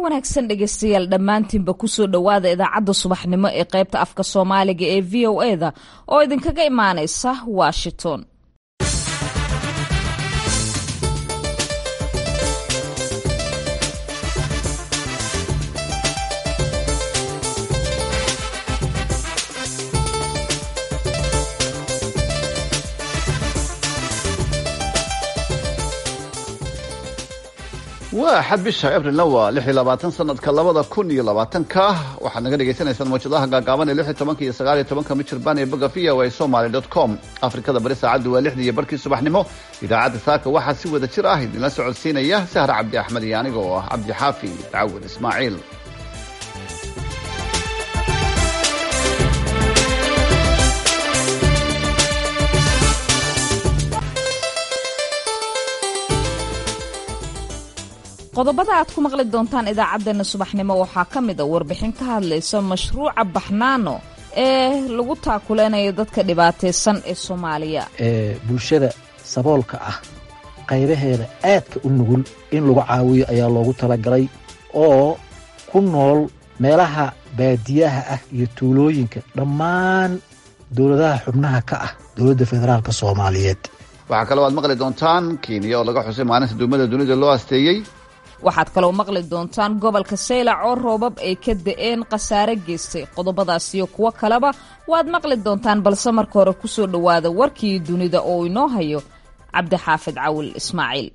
wanaagsan dhegeystayaal dhammaantiinba kusoo dhowaada idaacadda subaxnimo ee qaybta afka soomaaliga ee v o e da oo idinkaga imaaneysa washington waa xad bisha abrilna waa lix iyo labaatan sanadka labada kun iyo labaatanka waxaad naga dhagaysanaysaan mawjadaha gaagaaban ee lix iyo tobanka iyo sagaal iyo tobanka michirbaan ee boga v o a somaly dot com afrikada bari saacaddu waa lixdii iyo barkii subaxnimo idaacadda saaka waxaa si wada jir ah idinla socodsiinaya sahar cabdi axmed iyo aniga oo ah cabdi xaafi cawin ismaaciil qodobada aad ku maqli doontaan idaacaddeenna subaxnimo waxaa ka mid a warbixin ka hadlaysa mashruuca baxnaano ee lagu taakuleynayo dadka dhibaataysan ee soomaaliya ee bulshada saboolka ah qaybaheeda aadka u nugul in lagu caawiyo ayaa loogu talagalay oo ku nool meelaha baadiyaha ah iyo tuulooyinka dhammaan dowladaha xubnaha ka ah dowladda federaalk soomaaliyeed waxaa kaloo aad maqli doontaan kenya oo laga xusay maalinta duumada dunida loo asteeyey waxaad kaloo maqli doontaan gobolka saylac oo roobab ay ka da'een khasaare geystay qodobadaas iyo kuwo kaleba waad maqli doontaan balse marka hore kusoo dhowaada warkii dunida oo inoo hayo cabdixaafid cawil ismaaciil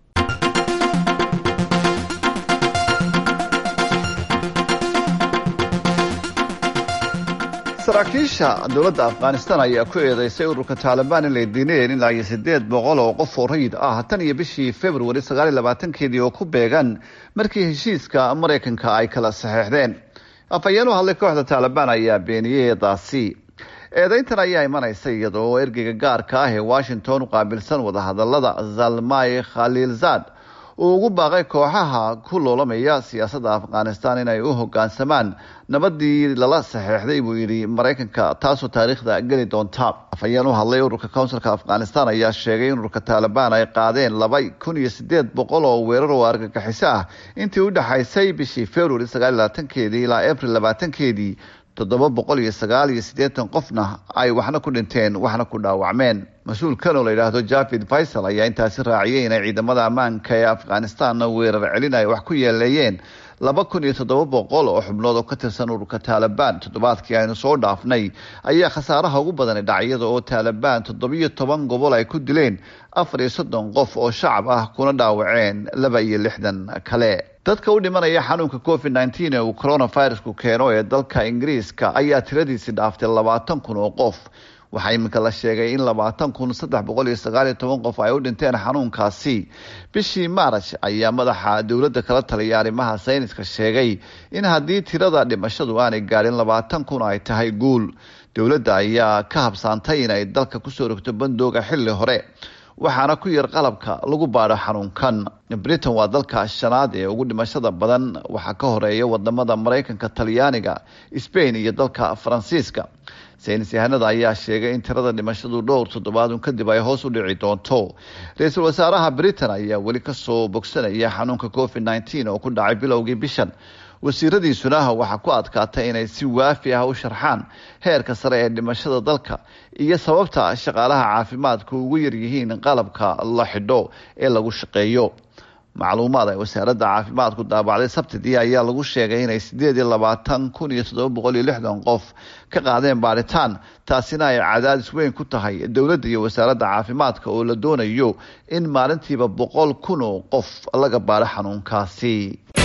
saraakiisha dowladda afghanistan ayaa ku eedeysay ururka taalibaan in lay diinayeen ilaa iyo siddeed boqol oo qof oo rayid ah tan iyo bishii februari sagaal iyo labaatankeedii oo ku beegan markii heshiiska maraykanka ay kala saxeexdeen afhayeen u hadlay kooxda taalibaan ayaa beeniyey eedaasi eedeyntan ayaa imanaysa iyadoo ergeyga gaarka ah ee washington u qaabilsan wadahadalada zalmay khaliilzad uu ugu baaqay kooxaha ku loolamaya siyaasadda afghanistan inay u hogaansamaan nabadii lala saxeexday buu yidhi maraykanka taasoo taariikhda geli doonta afhayeen u hadlay ururka counsilka afghanistan ayaa sheegay in ururka taalibaan ay qaadeen laba kun iyo sideed boqol oo weerar oo argagixiso ah intii u dhexaysay bishii februari sagaal iyo labaatankeedii ilaa abril labaatankeedii toddoba boqol iyo sagaal iyo siddeetan qofna ay waxna ku dhinteen waxna ku dhaawacmeen mas-uulkan oo la yidhaahdo javid faysal ayaa intaasi raaciyay inay ciidamada ammaanka ee afghanistanna weerar celin ay wax ku yeeleeyeen laba kun iyo toddoba boqol oo xubnood oo ka tirsan ururka taalibaan toddobaadkii aynu soo dhaafnay ayaa khasaaraha ugu badani dhacyada oo taalibaan toddobiyo toban gobol ay ku dileen afar iyo soddon qof oo shacab ah kuna dhaawaceen laba iyo lixdan kale dadka u dhimanaya xanuunka covid nneteen ee uu coronavirusku keeno ee dalka ingiriiska ayaa tiradiisi dhaaftay labaatan kun oo qof waxaa iminka la sheegay in labaatan kun saddex boqol iyo sagaal iyo toban qof ay u dhinteen xanuunkaasi bishii maaraj ayaa madaxa dowladda kala taliya arrimaha sayniska sheegay in haddii tirada dhimashadu aanay gaadhin labaatan kun ay tahay guul dowladda ayaa ka habsaantay inay dalka kusoo rogto bandooga xilli hore waxaana ku yar qalabka lagu baadho xanuunkan britain waa dalka shanaad ee ugu dhimashada badan waxaa ka horeeya wadamada maraykanka talyaaniga sbain iyo dalka faransiiska saynis yahanada ayaa sheegay in tirada dhimashadu dhowr toddobaadun kadib ay hoos u dhici doonto ra-iisul wasaaraha britain ayaa weli kasoo bogsanaya xanuunka covid nneteen oo ku dhacay bilowgii bishan wasiiradiisuna waxaa ku adkaatay inay si waafi ah u sharxaan heerka sare ee dhimashada dalka iyo sababta shaqaalaha caafimaadka ugu yaryihiin qalabka la xidho ee lagu shaqeeyo macluumaad ay wasaaradda caafimaadku daabacday sabtidii ayaa lagu sheegay inay sideed iyo labaatan kun iyo toddoba boqol iyo lixdan qof ka qaadeen baaritaan taasina ay cadaadis weyn ku tahay dowladda iyo wasaaradda caafimaadka oo la doonayo in maalintiiba boqol kun oo qof laga baadho xanuunkaasi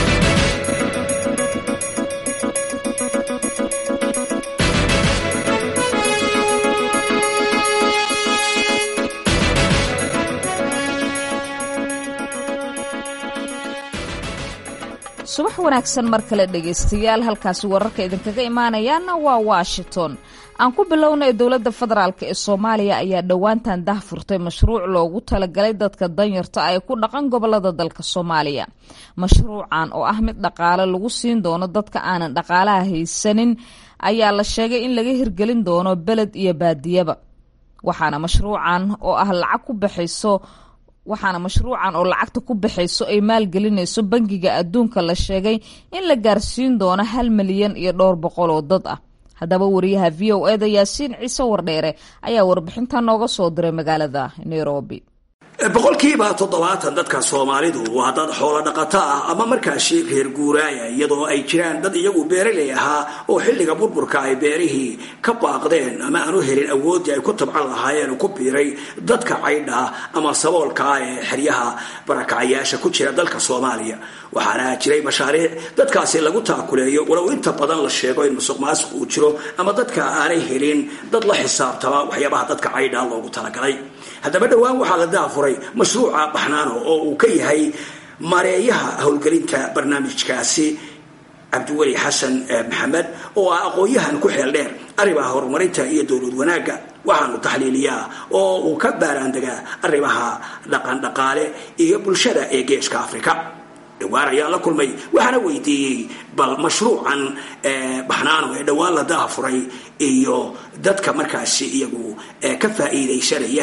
subax wanaagsan mar kale dhegaystayaal halkaasi wararka idinkaga imaanayaana waa washington aan ku bilownay dowladda federaalk ee soomaaliya ayaa dhowaantan dah furtay mashruuc loogu talagalay dadka danyarta ay ku dhaqan gobolada dalka soomaaliya mashruucan oo ah mid dhaqaale lagu siin doono dadka aanan dhaqaalaha haysanin ayaa la sheegay in laga hirgelin doono beled iyo baadiyaba waxaana mashruucan oo ah lacag ku baxayso waxaana mashruucan oo lacagta ku baxayso ay maalgelinayso bangiga adduunka la sheegay in la gaarsiin doono hal milyan iyo dhowr boqol oo dad ah haddaba wariyaha v o eda yaasiin ciise wardheere ayaa warbixinta nooga soo diray magaalada nairobi boqolkiiba toddobaatan dadka soomaalidu waa dad xoolo dhaqato ah ama markaasi reer guuraaya iyadoo ay jiraan dad iyagu beeraley ahaa oo xilliga burburka ay beerihii ka baaqdeen ama aanu helin awooddii ay ku tabcan lahaayeen ku biiray dadka caydha ama saboolka ah ee xeryaha barakacayaasha ku jira dalka soomaaliya waxaana jiray mashaariic dadkaasi lagu taakuleeyo walow inta badan la sheego in musuq maasuq uu jiro ama dadka aanay helin dad la xisaabtama waxyaabaha dadka caydha loogu talagalay haddaba dhowaan waxaa la daafuray mashruuca baxnaano oo uu ka yahay mareeyaha howlgelinta barnaamijkaasi cabdiweli xasan maxamed oo ah aqoon-yahan ku xeel dheer arrimaha horumarinta iyo dowlad wanaagga waxaanu taxliiliyaa oo uu ka baaraandegaa arrimaha dhaqan dhaqaale iyo bulshada ee geeska afrika dhowaan ayaan la kulmay waxaana weydiiyey bal mashruucan baxnaano ee dhowaan la daafuray iyo dadka markaasi iyagu ka faa'iidaysanaya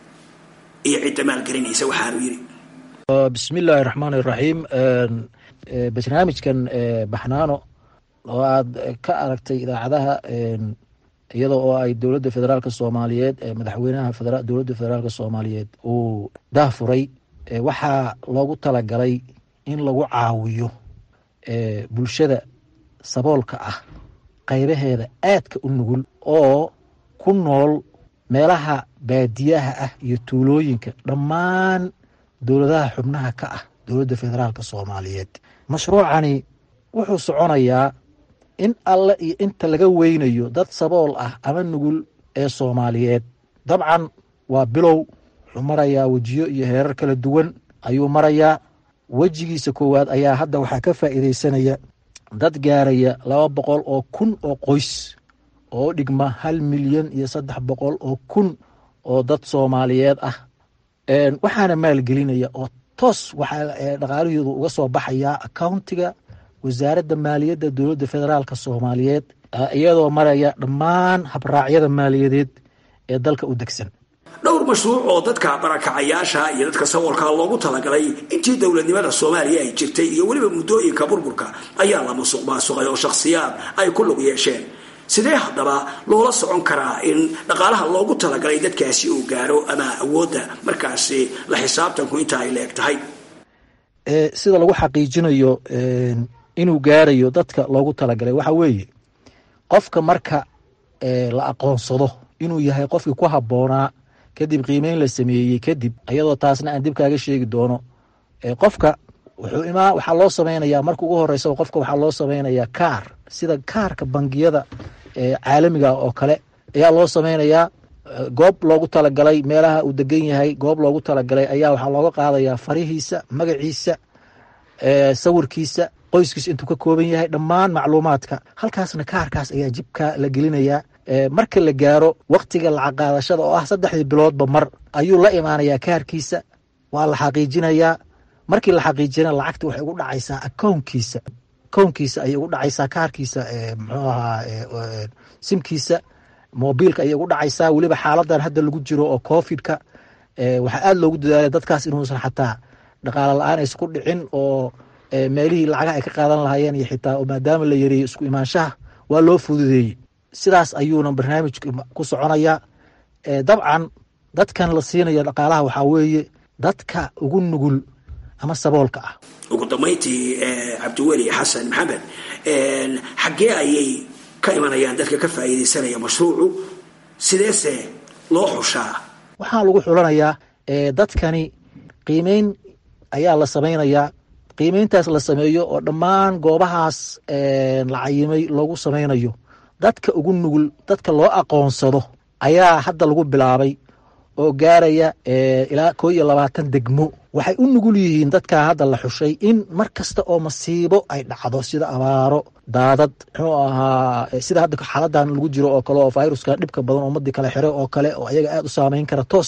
iyo cidda maalgelinaysa waxaanu yidhi bismi illaahi raxmaan iraxiim barnaamijkan baxnaano oo aad ka aragtay idaacadaha iyada oo ay dowladda federaalk soomaaliyeed madaxweynaha dowladda federaalk soomaaliyeed uu daafuray waxaa loogu talagalay in lagu caawiyo bulshada saboolka ah qaybaheeda aadka u nugul oo ku nool meelaha baadiyaha ah iyo tuulooyinka dhammaan dowladaha xubnaha ka ah dowladda federaalk soomaaliyeed mashruucani wuxuu soconayaa in alle iyo inta laga weynayo dad sabool ah ama nugul ee soomaaliyeed dabcan waa bilow wuxuu marayaa wejiyo iyo heerar kala duwan ayuu marayaa wejigiisa koowaad ayaa hadda waxaa ka faa'iidaysanaya dad gaaraya laba boqol oo kun oo qoys oo dhigma hal milyan iyo saddex boqol oo kun oo dad soomaaliyeed ah waxaana maalgelinaya oo toos waxaa dhaqaalahoodu uga soo baxayaa accountiga wasaaradda maaliyadda dowladda federaalk soomaaliyeed iyadoo maraya dhammaan habraacyada maaliyadeed ee dalka u degsan dhowr mashruuc oo dadka barakacayaasha iyo dadka saboolka loogu talagalay intii dowladnimada soomaaliya ay jirtay iyo weliba muddooyinka burburka ayaa la musuq maasuqay oo shakhsiyaad ay ku lug yeesheen sidee haddaba loola socon karaa in dhaqaalaha loogu talagalay dadkaasi uu gaaro ama awoodda markaasi la xisaabtanku inta ay leeg tahay sida lagu xaqiijinayo inuu gaarayo dadka loogu talagalay waxa weeye qofka marka la aqoonsado inuu yahay qofkii ku habboonaa kadib qiimeyn la sameeyey kadib iyadoo taasna aan dib kaaga sheegi doono qofka wuxuu imaa waxaa loo samaynayaa marka ugu horeysa qofka waxaa loo samaynayaa kaar sida kaarka bangiyada caalamiga oo kale ayaa loo samaynayaa goob loogu talagalay meelaha uu degan yahay goob loogu talagalay ayaa waxaa looga qaadayaa farihiisa magaciisa sawirkiisa qoyskiisa intuu ka kooban yahay dhammaan macluumaadka halkaasna kaarkaas ayaa jibka la gelinayaa marka la gaaro waktiga lacag qaadashada oo ah saddexdii biloodba mar ayuu la imaanayaa kaarkiisa waa la xaqiijinayaa markii la xaqiijina lacagta waxay ugu dhacaysaa akownkiisa akownkiisa ayay ugu dhacaysaa kaarkiisa muxuu ahaa simkiisa mobiilka ayay ugu dhacaysaa weliba xaaladan hadda lagu jiro oo covidka waxaa aada loogu dadaalay dadkaas inuusan xataa dhaqaalo la-aan aysa ku dhicin oo meelihii lacagaha ay ka qaadan lahaayeen iyo xitaa maadaama la yareeyey isku imaanshaha waa loo fududeeyey sidaas ayuuna barnaamijka ku soconayaa dabcan dadkan la siinaya dhaqaalaha waxaa weeye dadka ugu nugul ama saboolka ah ugu dambayntii cabdiweli xasan maxamed xaggee ayay ka imanayaan dadka ka faa'iidaysanaya mashruucu sideese loo xushaa waxaa lagu xulanayaa dadkani qiimeyn ayaa la samaynayaa qiimeyntaas la sameeyo oo dhammaan goobahaas la cayimay loogu samaynayo dadka ugu nugul dadka loo aqoonsado ayaa hadda lagu bilaabay oo gaaraya ilaa koo iyo labaatan degmo waxay u nugul yihiin dadkaa hadda la xushay in mar kasta oo masiibo ay dhacdo sida abaaro daadad muxuu ahaa sida hadda xaaladan lagu jiro oo kale oo viruska dhibka badan ummadii kale xire oo kale oo ayaga aada u saameyn kara toos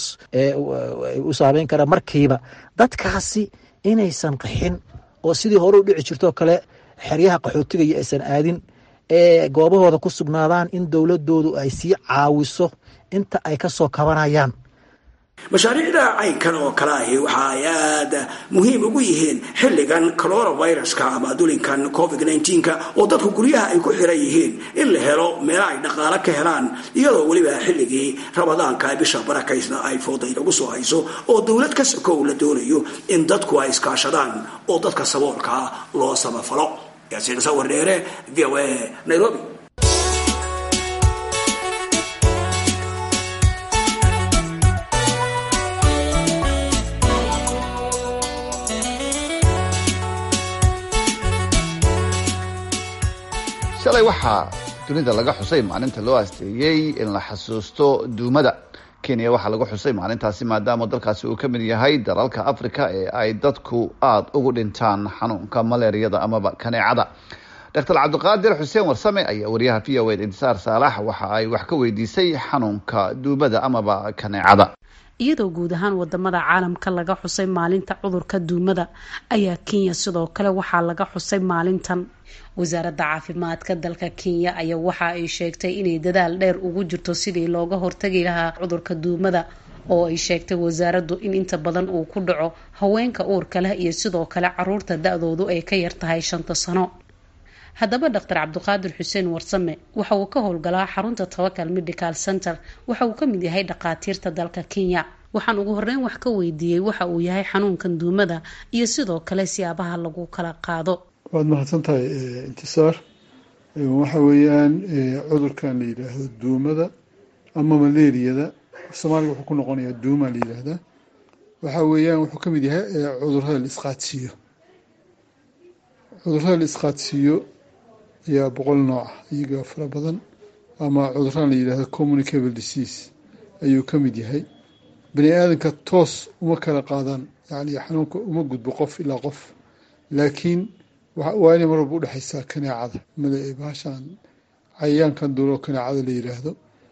u saameyn kara markiiba dadkaasi inaysan qaxin oo sidii hore u dhici jirtoo kale xeryaha qaxootiga iyo aysan aadin ee goobahooda ku sugnaadaan in dowladoodu ay sii caawiso inta ay ka soo kabanayaan mashaariicda caynkan oo kale ahi waxa ay aada muhiim ugu yihiin xilligan coronaviruska ama dulinkan covid nka oo dadku guryaha ay ku xiran yihiin in la helo meelo ay dhaqaalo ka helaan iyadoo weliba xilligii ramadaanka bisha barakaysna ay fooda inagu soo hayso oo dowlad ka sokow la doonayo in dadku ay iskaashadaan oo dadka saboolkaa loo samafalo yaasiin sawir dheere v o a nairobi shalay waxaa dunida laga xusay maalinta loo asteeyey in la xasuusto duumada kenya waxaa lagu xusay maalintaasi maadaama dalkaasi uu ka mid yahay dalalka africa ee ay dadku aada ugu dhintaan xanuunka maleeriyada amaba kaneecada doctor cabdiqaadir xuseen warsame ayaa wariyaha v o ed intisaar saalax waxa ay wax ka weydiisay xanuunka duumada amaba kaneecada iyadoo guud ahaan wadamada caalamka laga xusay maalinta cudurka duumada ayaa kenya sidoo kale waxaa laga xusay maalintan wasaaradda caafimaadka dalka kenya ayaa waxa ay sheegtay inay dadaal dheer ugu jirto sidii looga hortagi lahaa cudurka duumada oo ay sheegtay wasaaraddu in inta badan uu ku dhaco haweenka uurka leh iyo sidoo kale caruurta da-doodu ay ka yar tahay shanta sano haddaba dhaktar cabdiqaadir xuseen warsame waxa uu ka howlgalaa xarunta tawakal medical center waxa uu ka mid yahay dhakhaatiirta dalka kenya waxaan ugu horeyn wax ka weydiiyey waxa uu yahay xanuunkan duumada iyo sidoo kale siyaabaha lagu kala qaado waad mahadsan tahay intisaar waxa weeyaan cudurkan la yidhaahdo duumada ama maleeriyada soomaaliga wuxuu ku noqonayaa duuma la yidhaahdaa waxa weeyaan wuxuu ka mid yahay cudurada la isqaadsiiyo cudurada la isqaadsiiyo ayaa boqol nooc ah iyaga fara badan ama cuduraan la yidhahdo communicable disease ayuu ka mid yahay bani aadamka toos uma kala qaadaan yani xanuunka uma gudbo qof ilaa qof laakiin waa inay mar walba udhexaysaa kaneecada bahashaan cayayaankan dulo kaneecada la yiraahdo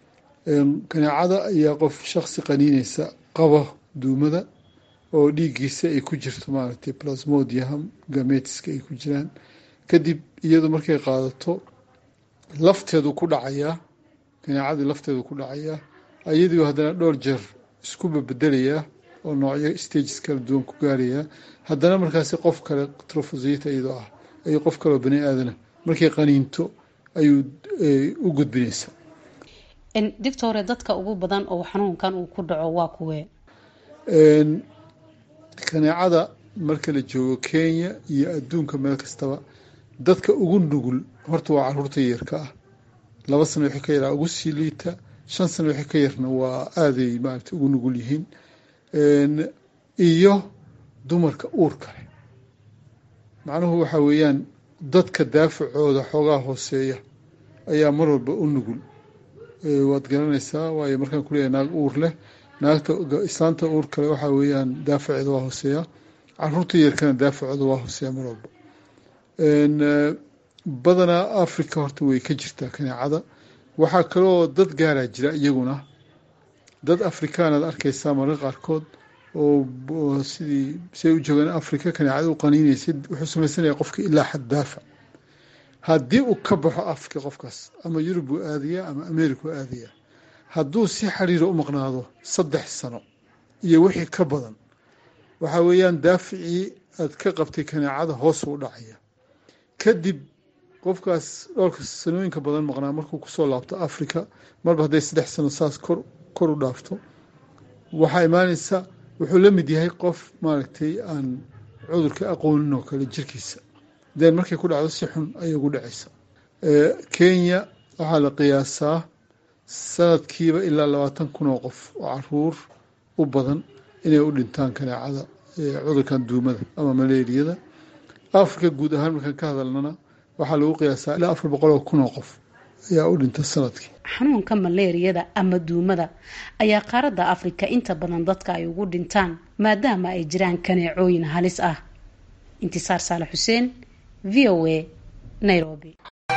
kaneecada ayaa qof shaksi qaniineysa qaba duumada oo dhiiggiisa ay ku jirto maaragtay plasmodium gametiska ay ku jiraan kadib iyadu markay qaadato lafteedu ku dhacayaa kaneecadii lafteedu ku dhacayaa iyadiiu haddana dhowr jeer isku babedelayaa oo noocyo stages kala duwan ku gaarayaa haddana markaasi qof kale trofosita iyadoo ah ayuu qof kaleoo bani aadana markay qaniinto ayuu u gudbinaysaa doctore dadka ugu badan oo xanuunkan uu ku dhaco waa kuwee kaneecada marka la joogo kenya iyo adduunka meel kastaba dadka ugu nugul horta waa caruurta yarka ah laba sano wixii ka yaraa ugu sii liita shan sano wixii ka yarna waa aaday maarata ugu nugul yihiin iyo dumarka uurka leh macnuhu waxaa weeyaan dadka daafacooda xoogaa hooseeya ayaa mar walba u nugul waad garanaysaa waayo markaan kuleeyahay naag uur leh naagta islaanta uur kale waxaa weeyaan daafaceeda waa hooseeya caruurta yarkana daafacooda waa hooseeya mar walba badanaa africa horta way ka jirtaa kaneecada waxaa kaloo dad gaaraa jira iyaguna dad afrikaanaad arkaysaa marka qaarkood oo sidii siay u joogaan africa kaneecada u qaniinaysa wuxuu samaysanaya qofka ilaa xad daafac haddii uu ka baxo africa qofkaas ama yurub uu aadayaa ama america u aadayaa hadduu si xiriira u maqnaado saddex sano iyo wixii ka badan waxaa weeyaan daaficii aad ka qabtay kaneecada hoos u dhacaya kadib qofkaas dhowrka sanooyinka badan maqnaa markuu kusoo laabto africa marba hadday saddex sano saas kor kor u dhaafto waxaa imaanaysa wuxuu la mid yahay qof maaragtay aan cudurka aqoonin oo kale jirkiisa den markay ku dhacdo si xun ayay ugu dhacaysa kenya waxaa la qiyaasaa sanadkiiba ilaa labaatan kun oo qof oo caruur u badan inay u dhintaan kaneecada cudurkan duumada ama maleeriyada africa guud ahaan markaan ka hadalnana waxaa lagu qiyaasaa ilaa afar boqol oo kun oo qof ayaa u dhinta sanadkii xanuunka maleeriyada ama duumada ayaa qaaradda afrika inta badan dadka ay ugu dhintaan maadaama ay jiraan kaneecooyin halis ah intisaar saale xuseen v o a nairobi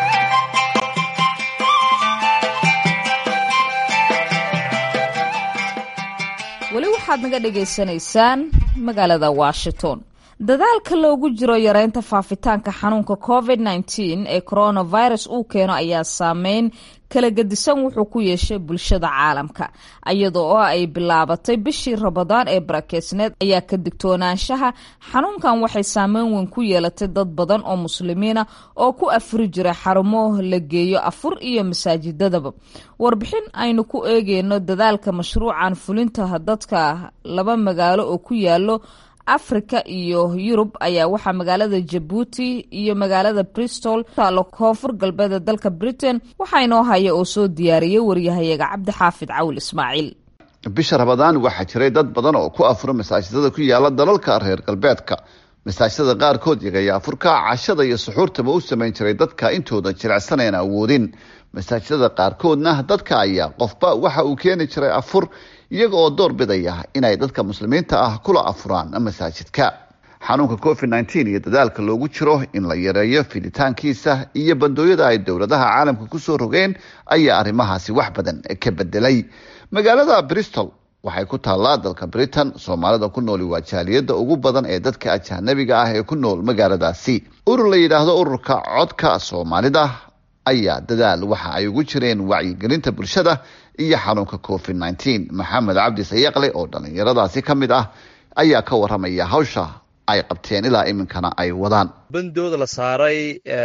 weli waxaad naga dhagaysanaysaan magaalada washington dadaalka loogu jiro yareynta faafitaanka xanuunka covid nteen ee coronavirus uu keeno ayaa saameyn kala gedisan wuxuu ku yeeshay bulshada caalamka iyada oo ay bilaabatay bishii rabadaan ee barakeysneed ayaa ka digtoonaanshaha xanuunkan waxay saameyn weyn ku yeelatay dad badan oo muslimiina oo ku afuri jira xarumo la geeyo afur iyo masaajidadaba warbixin aynu ku eegeyno dadaalka mashruucan fulinta dadka laba magaalo oo ku yaalo africa iyo yurub ayaa waxaa magaalada jabuuti iyo magaalada bristol taalo koonfur galbeeda dalka britain waxaa inoo haya oo soo diyaariyay waryahayaga cabdixaafid cawil ismaaciil bisha rabadaan waxaa jiray dad badan oo ku afuro masaajidada ku yaala dalalka reer galbeedka masaajidada qaarkood iyagaya afurka cashada iyo suxuurtaba u samayn jiray dadka intooda jirecsan een awoodin masaajidada qaarkoodna dadka ayaa qofba waxa uu keeni jiray afur iyaga oo door bidaya inay dadka muslimiinta ah kula afuraan masaajidka xanuunka covid nteen iyo dadaalka loogu jiro in la yareeyo fiditaankiisa iyo bandooyada ay dowladaha caalamka kusoo rogeen ayaa arrimahaasi wax badan ka bedelay magaalada bristol waxay ku taallaa dalka britain soomaalida ku nooli waa jaaliyada ugu badan ee dadka ajanabiga ah ee ku nool magaaladaasi urur la yidhaahdo ururka codka soomaalida ayaa dadaal waxa ay ugu jireen wacyigelinta bulshada iyo xanuunka covid nteen maxamed cabdi sayaqle oo dhallinyaradaasi ka mid ah ayaa ka waramaya hawsha ay qabteen ilaa iminkana ay wadaan bandooda la saaray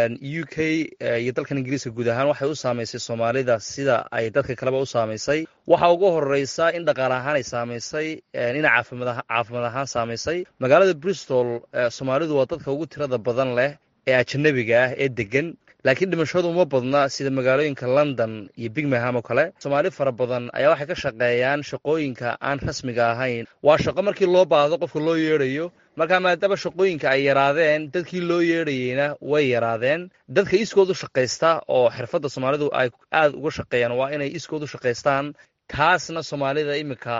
u k iyo dalkan ingiriiska guud ahaan waxay u saamaysay soomaalida sida ay dadka kaleba u saamaysay waxaa ugu horeysa in dhaqaale ahaan ay saamaysay ina caafimaad ahaan saamaysay magaalada bristol soomaalidu waa dadka ugu tirada badan leh ee ajanabiga ah ee degan laakiin dhimashadu uma badna sida magaalooyinka london iyo bigmaham oo kale soomaali fara badan ayaa waxay ka shaqeeyaan shaqooyinka aan rasmiga ahayn waa shaqo markii loo baahdo qofka loo yeedhayo markaa maadaama shaqooyinka ay yaraadeen dadkii loo yeedhayeyna way yaraadeen dadka iskood u shaqaysta oo xirfadda soomaalidu ay aada uga shaqeeyaan waa inay iskood u shaqaystaan taasna soomaalida iminka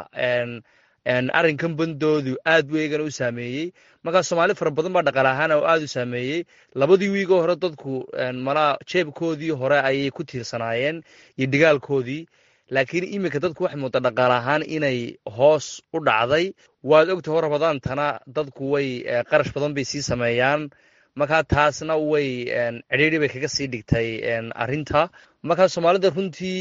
arrinkan bandoodu aad buu eegana u saameeyey markaa soomaali fara badan baa dhaqaale ahaan oo aada u saameeyey labadii wiigoo hore dadku malaa jeebkoodii hore ayay ku tiirsanaayeen iyo dhigaalkoodii laakiin iminka dadku waxay moodaa dhaqaale ahaan inay hoos u dhacday waad ogtaho rabadaantana dadku way qarash badan bay sii sameeyaan markaa taasna way cidhiidri bay kaga sii dhigtay arrinta markaa soomaalida runtii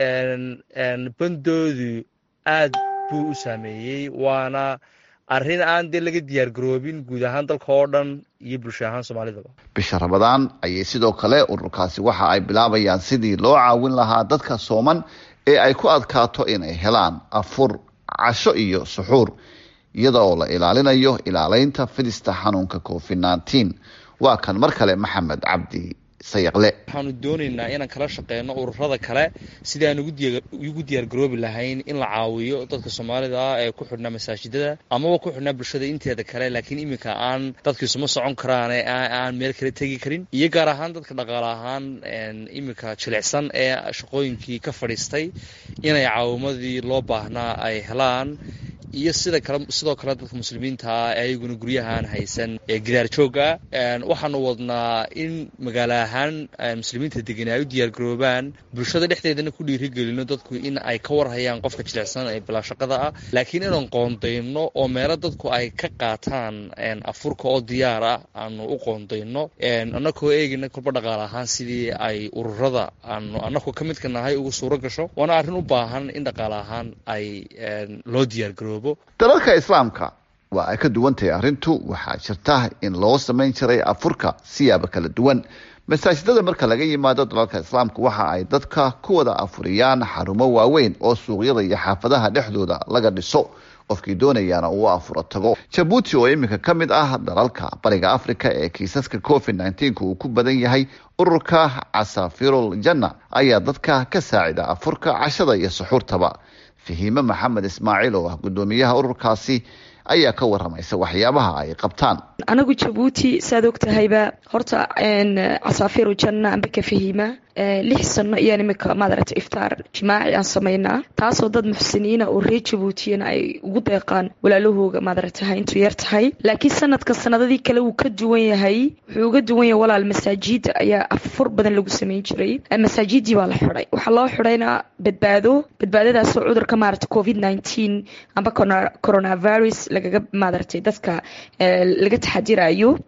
bandoodu aad buu u saameeyey waana arrin aan dee laga diyaar garoobin guud ahaan dalka oo dhan iyo bulsho ahaan soomaalidaba bisha rabadaan ayay sidoo kale ururkaasi waxa ay bilaabayaan sidii loo caawin lahaa dadka sooman ee ay ku adkaato inay helaan afur casho iyo suxuur iyada oo la ilaalinayo ilaaleynta fidista xanuunka covid nteen waa kan mar kale maxamed cabdi sayaqle waxaanu doonaynaa inaan kala shaqeyno ururada kale sidii aan ugu diyaar garoobi lahayn in la caawiyo dadka soomaalida ah ee ku xidhnaa masaajidada amaba ku xidhnaa bulshada inteeda kale laakiin iminka aan dadkiisuma socon karaan ee aan meel kale tegi karin iyo gaar ahaan dadka dhaqaale ahaan iminka jilicsan ee shaqooyinkii ka fadhiistay inay caawimadii loo baahnaa ay helaan iyo sida kale sidoo kale dadka muslimiinta ah ee ayaguna guryahaan haysan ee gidaar jooga waxaanu wadnaa in magaalo ahaan muslimiinta degan ay u diyaar garoobaan bulshada dhexdeedana ku dhiirigelino dadku in ay ka warhayaan qofka jilicsan ee bilaa shaqada ah laakiin inaan qoondayno oo meelo dadku ay ka qaataan afurka oo diyaar ah aanu u qoondayno annakoo eegina kolba dhaqaale ahaan sidii ay ururada aanu annaku ka midka nahay ugu suuro gasho waana arrin u baahan in dhaqaale ahaan ay loo diyaar garoobo dalalka islaamka waa ay ka duwan tahay arrintu waxaa jirta in loo samayn jiray afurka siyaabo kala duwan masaajidada marka laga yimaado dalalka islaamka waxa ay dadka ku wada afuriyaan xarumo waaweyn oo suuqyada iyo xaafadaha dhexdooda laga dhiso qofkii doonayaana uu afuro tago jabuuti oo iminka ka mid ah dalalka bariga africa ee kiisaska covid nteenka uu ku badan yahay ururka casafirul janna ayaa dadka ka saacida afurka cashada iyo suxuurtaba fahiime maxamed ismaaciil oo ah guddoomiyaha ururkaasi ayaa ka waramaysa waxyaabaha ay qabtaan anagu jabuuti saad og tahayba horta casaafiru janna amba ka fahiima lix sano iyaan imika maadaragta iftaar jimaaci aan samaynaa taasoo dad muxsiniina oo reer jabuutiyana ay ugu deeqaan walaalahooga maadaragtaha intuu yar tahay laakiin sanadka sanadadii kale wuu ka duwan yahay wuxuu uga duwan yahay walaal masaajida ayaa afur badan lagu samayn jiray masaajidii baa la xiday waxaa loo xidayna badbaado badbaadadaasoo cudurka maarata covid nineteen amba coronavirus lagaga maadaragtay dadka laga taxadirayo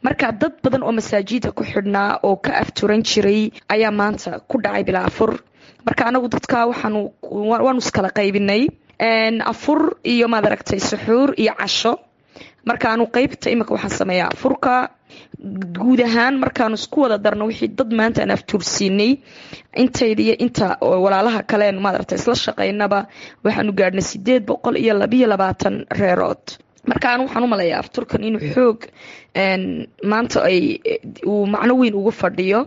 marka dad badan oo masaajida ku xidhnaa oo ka afturan jiray ayaa maanta ku dhacay bilaa afur marka anagu dadka waxaanu waanu iskala qaybinay afur iyo maad aragtay suxuur iyo casho markaanu qeybta imika waxaan sameeyaa afurka guud ahaan markaanu isku wada darno wixii dad maanta aan aftuursiinay intayda iyo inta walaalaha kaleen maaragta isla shaqaynaba waxaanu gaadhnay sideed boqol iyo labiyo labaatan reerood markaan waxaan u malayaa afturkan inuu xoog maanta ay uu macno weyn ugu fadhiyo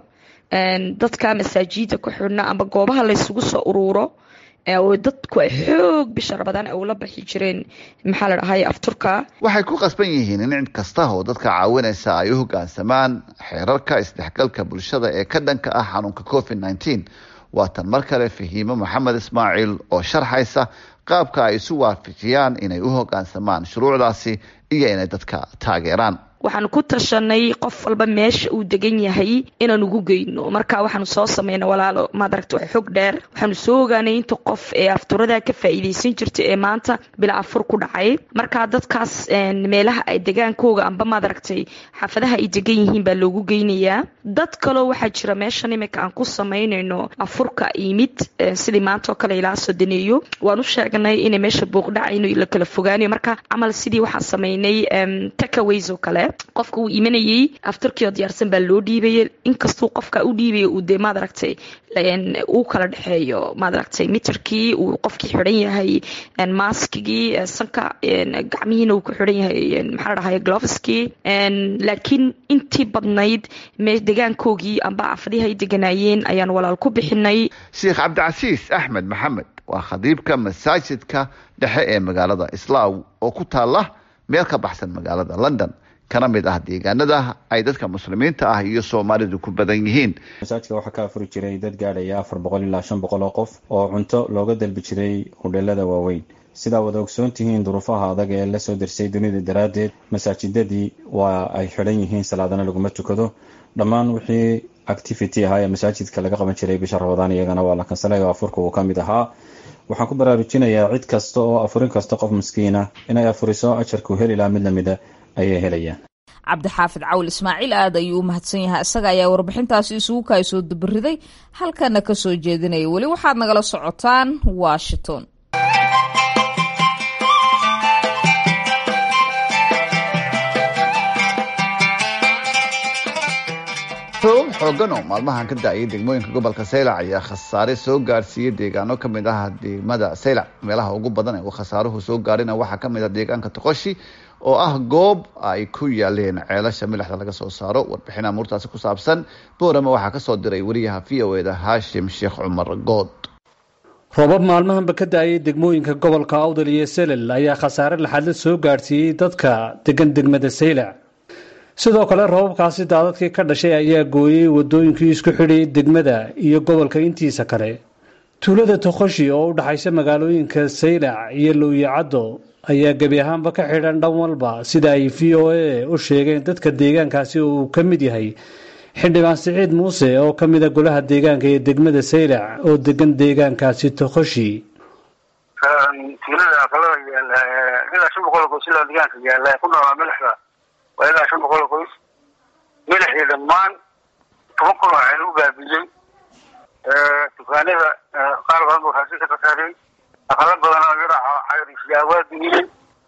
dadka masaajida ku xidhna amba goobaha laysugu soo uruuro oo dadku ay xoog bisha rabadaan ay ula baxi jireen maxaa la dhahay afturka waxay ku qasban yihiin in cid kasta oo dadka caawinaysa ay u hoggaansamaan xeerarka isdhexgalka bulshada ee ka dhanka ah xanuunka covid nneteen waatan mar kale fahiimo maxamed ismaaciil oo sharxaysa qaabka ay isu waafajiyaan inay u hoggaansamaan shuruucdaasi iyo inay dadka taageeraan waxaanu ku tashanay qof walba meesha uu degan yahay inaan ugu geyno marka waxaanu soo sameynay walaalo maadaragta xog dheer waxaanu soo ogaanay inta qof ee afturada ka faa'iidaysan jirtay ee maanta bila afur ku dhacay marka dadkaas meelaha ay degaankooga amba maadaragtay xaafadaha ay degan yihiin baa loogu geynayaa dad kaloo waxaa jira meeshan imika aan ku samaynayno afurka yimid sidii maanta oo kale ilaa sodoneeyo waan u sheegnay inay meesha booqdhacayno la kala fogaanayo marka camal sidii waxaan samaynay takaways oo kale qofka uu imanayey afturkii oo diyaarsan baa loo dhiibayay inkastuu qofka u dhiibaya uu dee maad aragtay uu kala dhexeeyo maad aragtay mitarkii uu qofkii xidhan yahay maskigii sanka gacmihiina uu ku xidhan yahay maxaa la dhahay gloveskii laakiin intii badnayd degaankoogii amba afadihi ay deganaayeen ayaan walaal ku bixinay sheekh cabdicasiis axmed maxamed waa khadiibka masaajidka dhexe ee magaalada islaaw oo ku taala meel ka baxsan magaalada london kana mid ah deegaanada ay dadka muslimiinta ah iyo soomaalidu ku badan yihiin masaajidka waxaa ka afuri jiray dad gaadhaya afar boqol ilaa shan boqol oo qof oo cunto looga dalbi jiray hudheelada waaweyn sidaa wada ogsoon tihiin duruufaha adag ee lasoo dersay dunida daraaddeed masaajidadii waa ay xidhan yihiin salaadana laguma tukado dhammaan wixii activity ahaa ee masaajidka laga qaban jiray bisha rabadaan iyagana waa la kansalay oo afurka uu ka mid ahaa waxaan ku baraarujinayaa cid kasta oo afurin kasta qof miskiina inay afuriso ajarku heli laha mid lamida ayay helayaan cabdixaafid cawl ismaaciil aad ayuu u mahadsan yahay isaga ayaa warbixintaasi isugu kaay soo dubariday halkana ka soo jeedinaya weli waxaad nagala socotaan washington roog xoogan oo maalmahan ka da-ayay degmooyinka gobolka saylac ayaa khasaare soo gaarsiiyey deegaano ka mid ah degmada saylac meelaha ugu badan ee uu khasaaruhu soo gaarina waxaa ka mid ah deegaanka toqoshi oo ah goob ay ku yaaleen ceelasha milixda laga soo saaro warbixin amuurtaasi ku saabsan boorama waxaa kasoo diray wariyaha v o eda haashim sheekh cumar good roobab maalmahanba ka da-ayay degmooyinka gobolka awdal iyo selel ayaa khasaare laxadla soo gaadhsiiyey dadka degan degmada saylac sidoo kale roobabkaasi daadadkii ka dhashay ayaa gooyey wadooyinkii isku xidhayay degmada iyo gobolka intiisa kale tuulada toqoshi oo u dhaxaysa magaalooyinka saylac iyo lowyacaddo ayaa gebi ahaanba ka xidhan dhan walba sida ay v o a u sheegeen dadka deegaankaasi oo uu ka mid yahay xildhibaan siciid muuse oo ka mida golaha deegaanka ee degmada saylac oo degan deegaankaasi toqoshi tuulada aqalada yaala ilaa shan boqol qoys ilaa deegaanka yaala ku noolaa milixda waa ilaa shan boqol qoys milixii dhammaan toban kun oo ceel u baabiyey dukaanada qaar badan buu raashin ka khasaaray aqala badan oo yaraaca cayrisyaa waa duniyey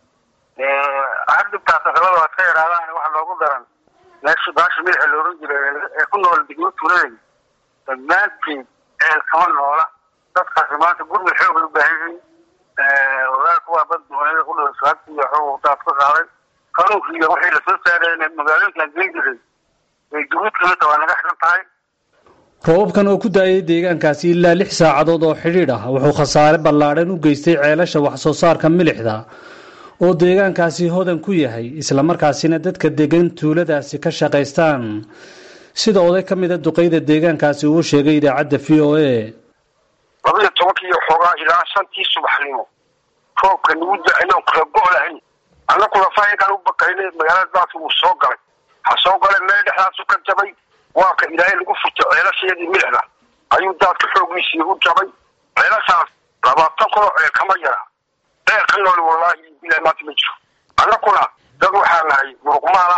har dhibtaas aqalada waad ka yaraadaan waxa loogu daran meesha baasha milixa looran jiray ee ku nool degmo tuuladayda dhammaanteed ceel kama noola dadkaasi maanta gurmud xoog u baahan yihiin walaalka waa bad duwanada ku dhow saabti iyo xoog daad ka qaaday qanuunkii iyo wixii lasoo saareen magaalooyinkan geen jiray way duguud kamid waa naga xiran tahay roobabkan oo ku da-ayay deegaankaasi ilaa lix saacadood oo xidhiidh ah wuxuu khasaare ballaadhan u geystay ceelasha wax soo saarka milixda oo deegaankaasi hodan ku yahay islamarkaasina dadka degan tuuladaasi ka shaqaystaan sida oday ka mida duqeyda deegaankaasi uu sheegay idaacadda v o a labaiyo tobankii xoogaa ilaa shantii subaxnimo roobka nagu da-ayoon kala go' lahayn annaku lafaahinkaan u bakaynay magaalada daadka wuu soo galay waxaa soo galay meel dhexdaasu ka jabay waa ka ilaahay lagu furto ceelashayadii milixda ayuu daadka xoogiisii u jabay ceelashaas labaatan kunoo ceel kama yara ceel ka nool wallaahi ilaa maanta ma jiro annakuna dad waxaa nahay muruqmaal ah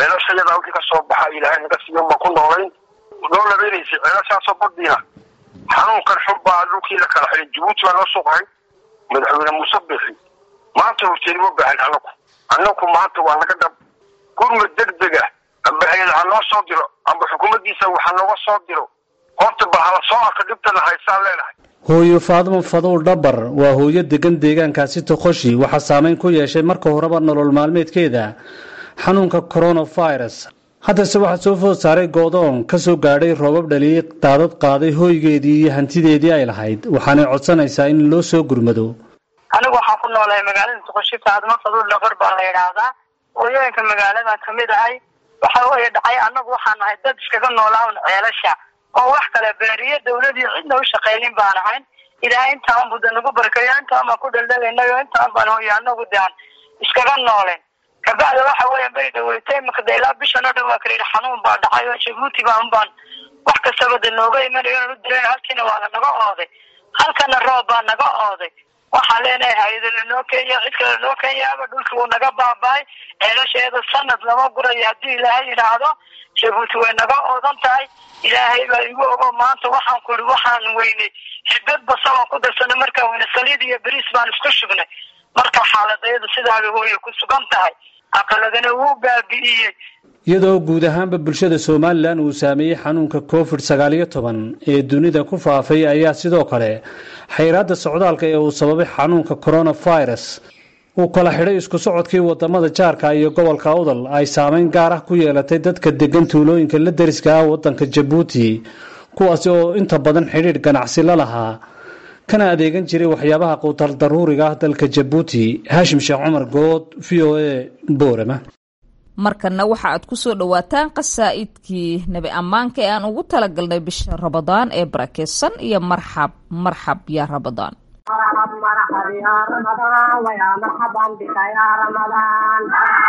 ceelashayadaa wixii ka soo baxa ilaahay naga siiyo ma ku noolayn noo labeynaysa ceelashaasoo badiina xanuunkan xun baa dhulkii la kala xidhay jabuuti baa noo suuqahay madaxweyne muuse bixi maanta horteeni ma baahan anagu anagu maanta waa naga dhab gurmad degdega amba hay-ad ha noo soo diro amba xukuumaddiisa waxa nooga soo diro horta ba hala soo arka dhibtana haysaan leenahay hooyo faadmo fadow dhabar waa hooyo degan deegaankaasi toqoshi waxaa saameyn ku yeeshay marka horeba nolol maalmeedkeeda xanuunka coronavirus haddase waxaa soo food saaray goodoon ka soo gaadhay roobab dhaliyay daadad qaaday hooygeedii iyo hantideedii ay lahayd waxaanay codsanaysaa in loo soo gurmado anigu waxaan ku noolahay magaalada toqoshi faadmo fadow dhabar baa la yidhaahdaa hooyooyinka magaaladan kamid ahay waxa weeye dhacay annagu waxaan nahay dad iskaga noolaawn ceelasha oo wax kale beeriyo dawladii cidna u shaqaynin baan ahayn ilaahay intaan buda nagu barkayo intaan baan ku dhaldhalaynayo intaan baan hooyo anagu daan iskaga noolen kabacda waxa weeye beri dhaweytay makda ilaa bishan oo dhan waa kala yidhi xanuun baa dhacay oo jabuuti baan baan wax kastaba de nooga imanayo inaan u diray halkiina waa lanaga ooday halkana roob baa naga ooday waxaan leenahay hay-ada lanoo kenya cid kale lanoo kenyaaba dhulki wuu naga baaba-ay ceelasheeda sanad lama gurayo haddii ilaahay yidhaahdo jabuuti way naga oodan tahay ilaahay baa igu ogo maanta waxaan ku ihi waxaan weynay xibad basabaan ku darsanay markaan weyne saliid iyo beriis baan isku shugnay marka xaaladayadu sidaabay hooye ku sugan tahay aqaladana wuu baabi'iyey iyadoo guud ahaanba bulshada somalilan uu saameeyey xanuunka covid sagaal iyo toban ee dunida ku faafay ayaa sidoo kale xayraadda socdaalka ee uu sababay xanuunka coronavirus uu kala xidhay isku socodkii wadamada jaarka iyo gobolka awdal ay saameyn gaar ah ku yeelatay dadka degan tuulooyinka la deriska ah wadanka jabuuti kuwaasi oo inta badan xidhiidh ganacsi la lahaa kana adeegan jiray waxyaabaha quutal daruuriga ah dalka jabuuti haashim sheekh cumar good v o a boorama markanna waxa aad ku soo dhowaataan qasaa'idkii nebi ammaanka ee aan ugu talagalnay bisha rabadaan ee barakeysan iyo marxab marxab yaa rabadaan مرحب مرحب يا رمضان ويا مرحبا بك يا رمضان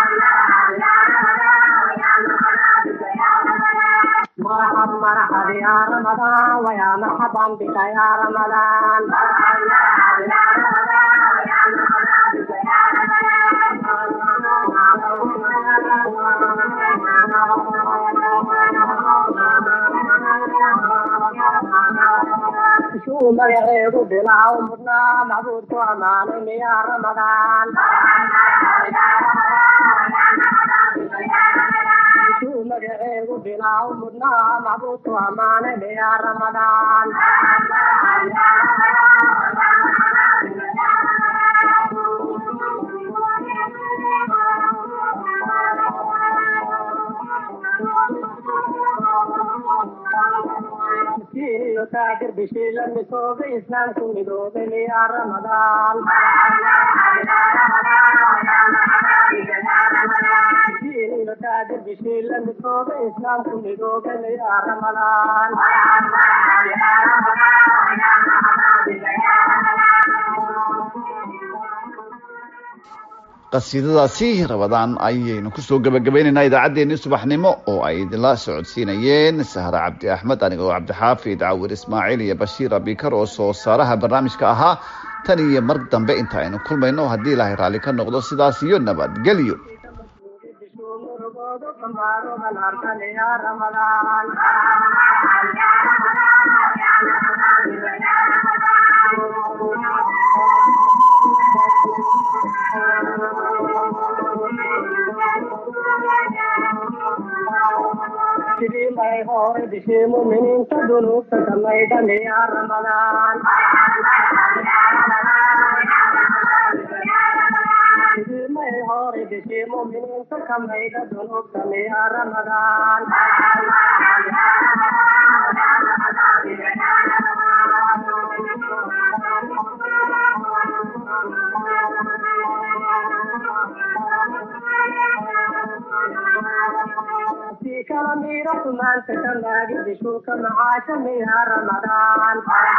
مرحب مرحب يا رمضان ويا مرحبا بك يا رمضان شو magaceedu bilaw mudnaa macbuudku ammaanay miya ramadaan shuu magaceedu bilaw mudnaa macbuudku ammaanay miya ramadaan iyo taagir bishii la midoobay islaamku midoobay miya ramadaan iyo taagir bishii la midoobay islaamku midoobay miya ramadaan qasiidadaasi rabadaan ayaynu kusoo gabagabaynaynaa idaacaddeenii subaxnimo oo ay idinla socodsiinayeen sahre cabdi axmed anigoo cabdixaafid cawir ismaaciil iyo bashiir abikar oo soo saaraha barnaamijka ahaa tan iyo mar dambe inta aynu kulmayno haddii ilaahay raalli ka noqdo sidaas iyo nabadgelyo sidii may hore bishii muminiinta dunuubta samaydhan ya ramadaan sidii may hore bishii muminiinta kamayda dunuubta ya ramadaan في كلاميرة ما انت كما بشوك معاش يا رمضان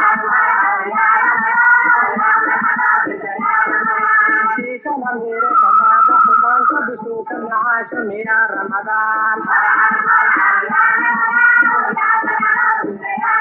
في كلاميرة ما انت بشوك معاش يا رمضان